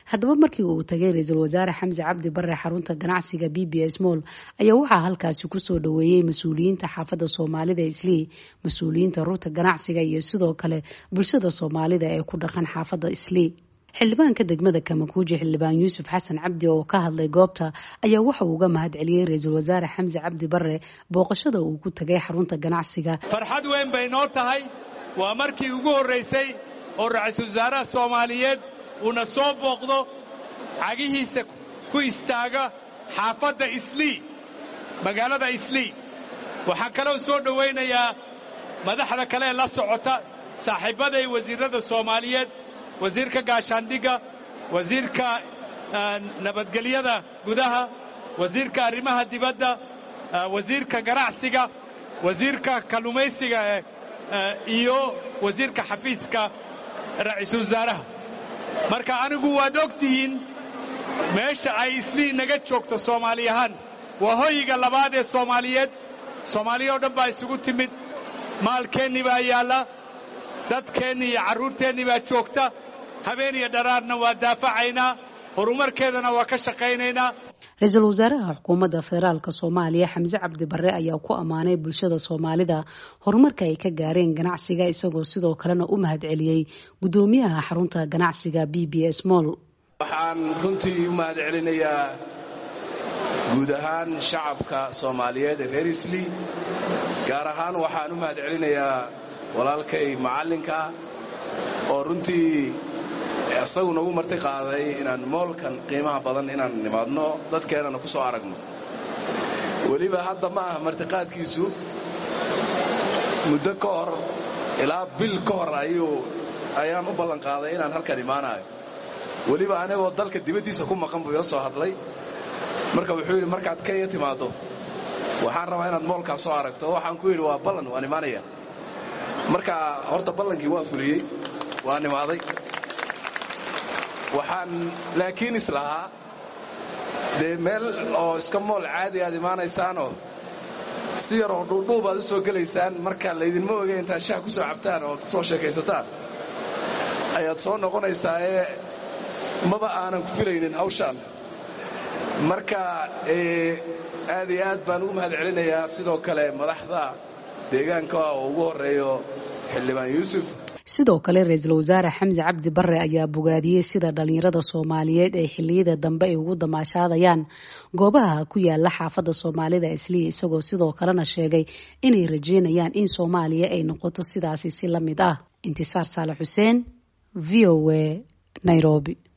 haddaba markii uu tagay ra-iisul wasaare xamse cabdi bare xarunta ganacsiga b b s moll ayaa waxaa halkaasi kusoo dhaweeyey mas-uuliyiinta xaafadda soomaalida islii mas-uuliyiinta rugta ganacsiga iyo sidoo kale bulshada soomaalida ee ku dhaqan xaafadda islii xildhibaanka degmada kamakuuji xildhibaan yuusuf xasan cabdi oo ka hadlay goobta ayaa waxa uu uga mahad celiyey ra-iisul wasaare xamse cabdi bare booqashada uu ku tagay xarunta ganacsiga farxad weyn bay noo tahay waa markii ugu horraysay oo ra-iisul wasaaraha soomaaliyeed uuna soo booqdo cagihiisa ku istaaga xaafadda islii magaalada islii waxaan kaloo soo dhowaynayaa madaxda kale ee la socota saaxiibbaday wasiirrada soomaaliyeed wasiirka gaashaandhigga wasiirka nabadgelyada gudaha wasiirka arrimaha dibadda wasiirka ganacsiga wasiirka kalluumaysiga iyo wasiirka xafiiska ra'iisul wasaaraha marka anigu waad og tihiin meesha ay islii naga joogto soomaali ahaan waa hoyiga labaad ee soomaaliyeed soomaaliya oo dhan baa isugu timid maalkeennii baa yaalla dadkeennii iyo carruurteennii baa joogta habeen iyo dharaarna waa daafacaynaa horumarkeedana waa ka shaqaynaynaa ra-iisul wasaaraha xukuumadda federaalk soomaaliya xamse cabdi bare ayaa ku ammaanay bulshada soomaalida horumarka ay ka gaareen ganacsiga isagoo sidoo kalena u mahad celiyey guddoomiyaha xarunta ganacsiga b b s moll waxaan runtii u mahad celinayaa guud ahaan shacabka soomaaliyeed ee reer islii gaar ahaan waxaan u mahad celinayaa walaalkay macallinka oo runtii isagu nagu marti qaaday inaan moolkan qiimaha badan inaan nimaadno dadkeennana ku soo aragno weliba hadda ma aha martiqaadkiisu muddo ka hor ilaa bil ka hor ayaan u ballanqaaday inaan halkan imaanayo weliba anigoo dalka dibaddiisa ku maqan buu ila soo hadlay marka wuxuu yidhi markaad kenya timaaddo waxaan rabaa inaad moolkaas soo aragto waxaan ku yidhi waa ballan waan imaanaya marka horta ballankii waa fuliyey waan imaaday waxaan laakiin islahaa dee meel oo iska mool caadi aad imaanaysaanoo si yaroo dhuudhuub aad u soo gelaysaan marka laydinma oge intaad shaah ku soo cabtaan oo ku soo sheekaysataan ayaad soo noqonaysaa ee maba aanan ku filaynin hawshaan marka aad iyo aad baan ugu mahad celinayaa sidoo kale madaxda deegaanka oo ugu horreeyo xildhibaan yuusuf sidoo kale ra-iisul wasaare xamse cabdi bare ayaa bogaadiyey sida dhalinyarada soomaaliyeed ay xilliyada dambe ay ugu damaashaadayaan goobaha ku yaala xaafadda soomaalida islii isagoo sidoo kalena sheegay inay rajeynayaan in soomaaliya ay noqoto sidaasi si la mid ah intisaar saale xuseen v o a nairobi